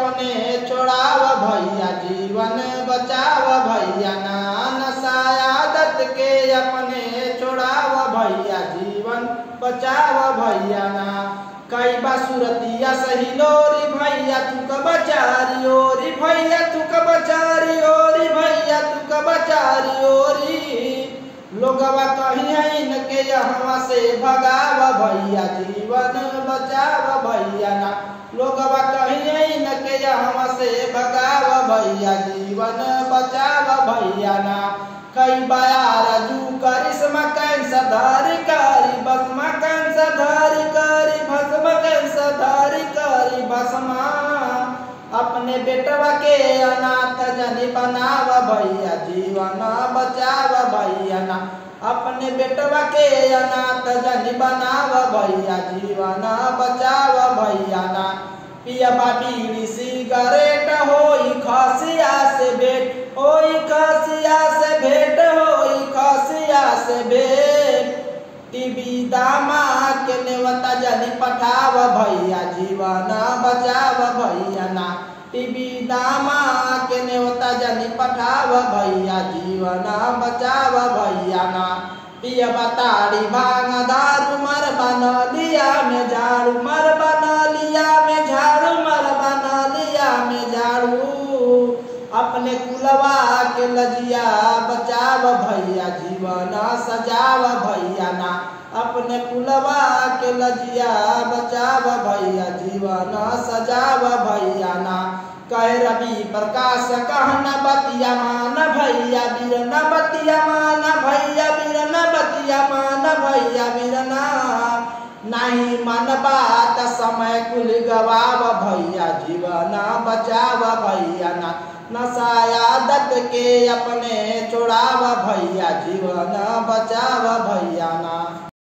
अपने छोड़ाव भैया जीवन बचाव भैया ना नशा आदत के अपने छोड़ाव भैया जीवन बचाव भैया ना कई बासुरतिया सही लोरी भैया तू का बचारी ओरी भैया तू का बचारी ओरी भैया तू का बचारी ओरी लोगवा कहीं है इनके यहाँ से भगाव भैया जीवन बचाव भैया ना लोगवा कहीं है इनके यहाँ से भगाव भैया जीवन बचाव भैया ना कई बार जू करिश्मा कैंसर धारी कारी भस्मा कैंसर धारी कारी भस्मा कैंसर धारी कारी भस्मा अपने बेटवा के अनाथ जनी बनाव भैया जीवन बचाव भैया ना अपने बेटवा के अनाथ जनी बनाव भैया जीवन बचाव भैया ना पिया बीड़ी सिगरेट होई खसिया से भेट होई खसिया से भेट होई खसिया से भेट टीवी दामा के नेवता जनी पठाव भैया जीवन बचाव भैया ना टीवी दामा के नेवता जनी पठाव भैया जीवन बचाव भैया ना पिया बताड़ी भांग दारू मर बना लिया में झाड़ू मर बना लिया में झाड़ू मर बना लिया में झाड़ू अपने कुलवा के लजिया बचाव भैया जीवन सजाव भैया ना अपने कुलवा के लजिया बचाव भैया जीवन सजाव भैया ना कह रवि प्रकाश कहन बतिया मान भैया वीर न बतिया मान भैया वीर न बतिया मान भैया वीर ना नहीं मन बात समय कुल गवाव भैया जीवन बचाव भैया ना नशा आदत के अपने छोड़ाव भैया जीवन बचाव भैया ना